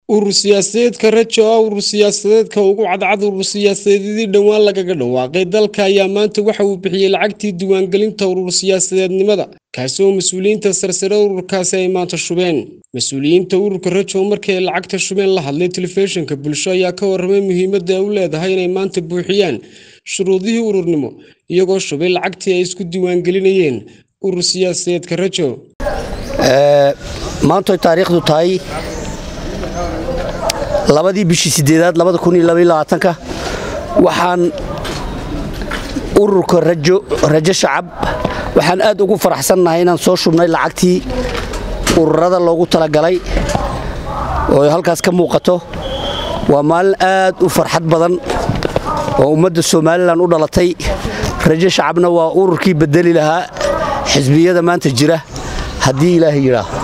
urur siyaasadeedka rajo ah urur siyaasadeedka ugu cadcad urur siyaasadeedii dhowaan lagaga dhawaaqay dalka ayaa maanta waxa uu bixiyey lacagtii diiwaangelinta urur siyaasadeednimada kaasi oo mas-uuliyiinta sarsare ururkaasi ay maanta shubeen mas-uuliyiinta ururka rajo markii ay lacagta shubeen la hadlay telefishinka bulsho ayaa ka warramay muhiimadda ay u leedahay inay maanta buuxiyaan shuruudihii ururnimo iyagoo shubay lacagtii ay isku diiwaangelinayeen urur siyaasadeedka rajo maantoy taariikhdu tahay labadii bishii sideedaad ka waxaan ururka rajo shacab waxaan aad ugu faraxsannahay inaan soo shubnay lacagtii ururada loogu talagalay oo halkaas ka muuqato waa maalin aad u farxad badan oo ummadda somalilan u dhalatay rajo shacabna waa ururkii bedeli lahaa xisbiyada maanta jira haddii ilaahay yidhaah